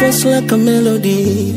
force like a melody.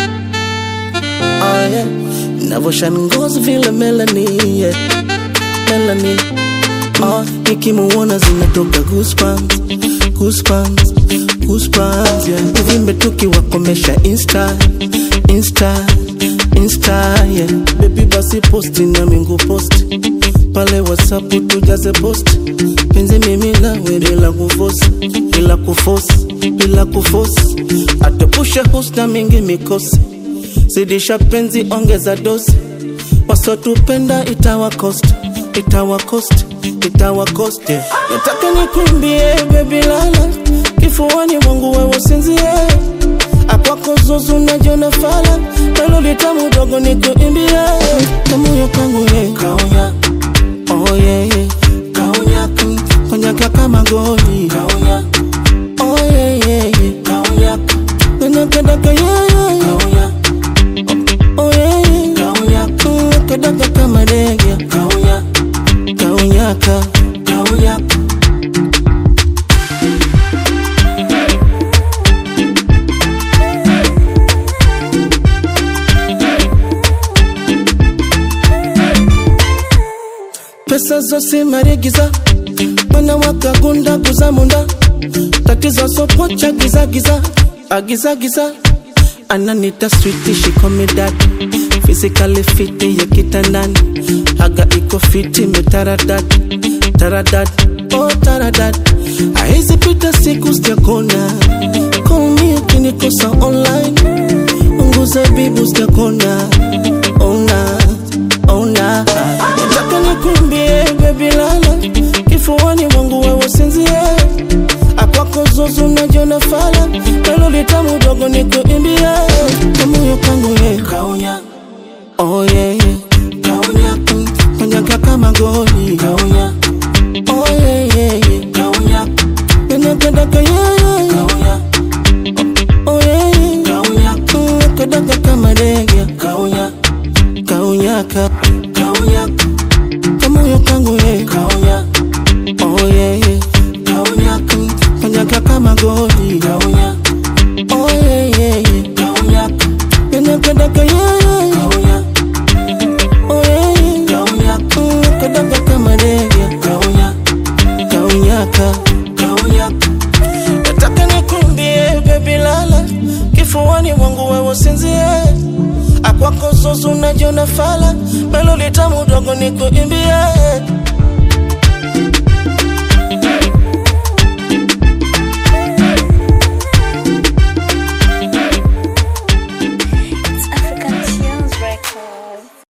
Oh yeah, navoshan ngozi vile melanie, yeah. Melanie. Oh, nikimuona zinatoka goosebumps, goosebumps, goosebumps, yeah. Uvimbe tukiwakomesha insta, insta, insta, yeah. Baby basi posti na mingu posti pale WhatsApp tujaze post penzi mimi nawe bila kufosi bila kufosi bila kufosi atepushe husna mingi mikosi zidisha penzi ongeza dosi wasotupenda itawa cost itawa cost itawa cost yeah. nataka nikuimbie baby lala kifuani mwangu wewe usinzie akwako zuzu najiona fala nalo litamu dogo nikuimbie kamoyo kangu ye kaunya Oh yeah, yeah. Kaunya, mm, konyaka kama goli Kaunya. Oh yeah, yeah, yeah. Kaunya. Nakadaka yeah, yeah, yeah. Kaunya. Oh yeah, yeah. Kaunya. Mm, nakadaka kama ndege Kaunya. Kaunyaka. Kaunya. pesa zose marigiza mwana wakagunda kuzamunda tatizo sopocha gizagiza agizagiza ananita switi shikomidad physically fiti ya kitandani haga iko fiti metaradad taradad oh taradad aizi pita siku sijakona call me ukinikosa online unguza bibu sijakona ona ona nataka nikuimbie baby lala kifuani mwangu wewe usinzie akwako zuzu najiona fala nalo litamu dogo nikuimbie kamoyo kangu ye kaunya oh yeah, yeah. kaunya mm, konyaka kama goli kaunya oh yeah, yeah, yeah. kaunya ninapendaka yeah, yeah, yeah. kaunya oh yeah, yeah. kaunya mm, nakadaka kama ndege kaunya kaunyaka kaunyaka kamoyo kangu ye kaunya oh yeah, yeah. kaunyaka kanyaka kama goli kaunya oh yeah, yeah, yeah. kaunyaka ninapendaka yeah, yeah, yeah. kaunya oh yeah, yeah. kaunyaka mm, nakadaka kama ndege kaunya kaunyaka kaunyaka nataka nikumbie baby lala kifuani mwangu wewe usinzie akwako zuzu najiona fala melo litamu dogo nikuimbie